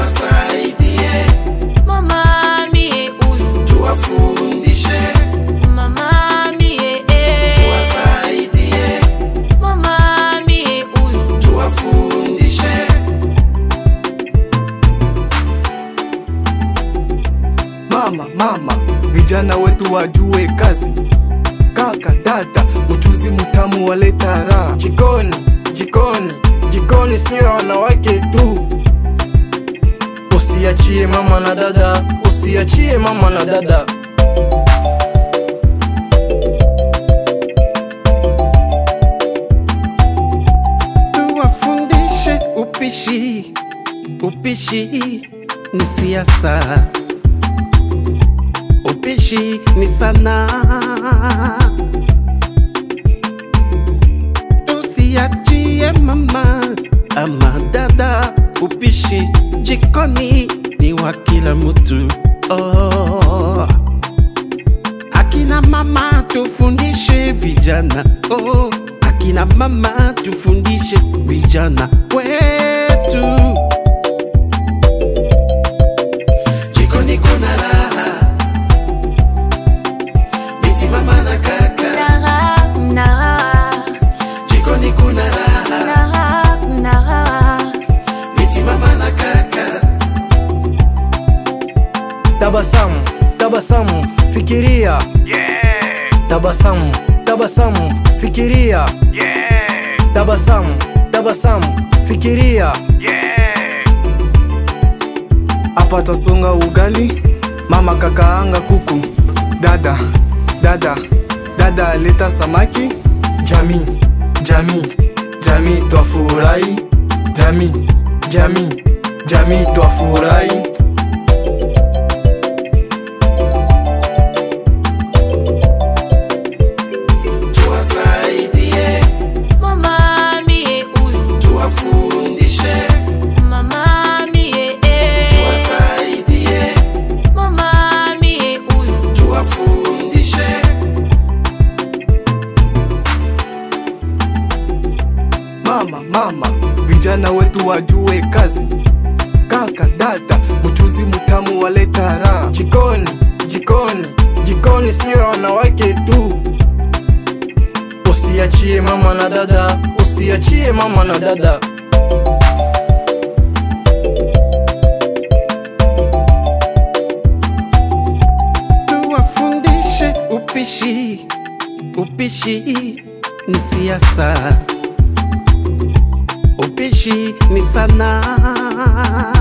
tuwasaidie, mama mie huyu tuwafundishe, mama mie eh. tuwasaidie, mama mie huyu tuwafundishe. Mama, mama, vijana wetu wajue kazi. Kaka, dada, mchuzi mtamu waleta raha. Jikoni, jikoni, jikoni sio ya wanawake tu. Usiachie mama na dada, usiachie mama na dada. tuwafundishe upishi. Upishi ni siasa, upishi ni sanaa. Usiachie mama ama dada, upishi jikoni ni wa kila mtu. Oh. Akina mama tufundishe vijana oh. Akina mama tufundishe vijana wetu. Jikoni kuna raha, binti mama na kaka. Nara, nara, Jikoni kuna raha, nara, nara. binti mama na kaka. Tabasamu, tabasamu, fikiria. Tabasamu, tabasamu, fikiria. Tabasamu, tabasamu, fikiria. Hapa twasonga ugali, mama kakaanga kuku. Dada, dada, dada aleta samaki. Jamii, jamii, jamii twafurahi. Jamii, jamii, jamii twafurahi. Tuwasaidie, Mama mie huyu tuwafundishe, mama mie eh. tuwasaidie, mama mie huyu tuwafundishe. Mama, mama, vijana wetu wajue kazi. Kaka, dada, mchuzi mtamu waleta raha. Jikoni, jikoni, jikoni sio ya wanawake tu. Usiachie mama na dada, usiachie mama na dada. tuwafundishe upishi. Upishi ni siasa, upishi ni sanaa.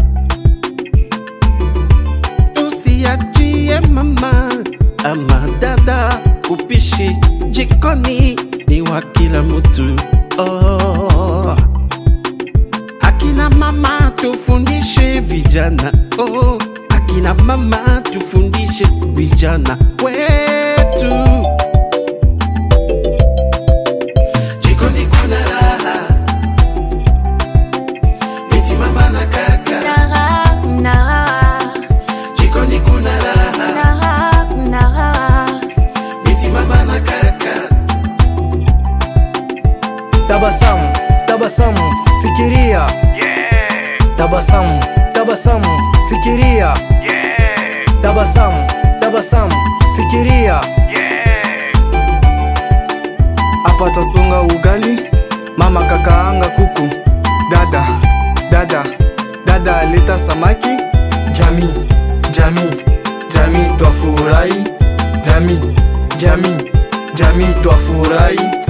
Usiachie mama ama dada, upishi jikoni ni wa kila mtu. Oh. Akina mama tufundishe vijana oh. Akina mama tufundishe vijana wetu. Jikoni kuna raha, binti mama na kaka. nara, nara, Jikoni kuna raha, nara, nara. binti mama na kaka. Tabasamu, tabasamu, fikiria. Tabasamu, tabasamu, fikiria. Tabasamu, tabasamu, fikiria. Hapa twasonga ugali, mama kakaanga kuku. Dada, dada, dada aleta samaki. Jamii, jamii, jamii twafurahi. Jamii, jamii, jamii twafurahi.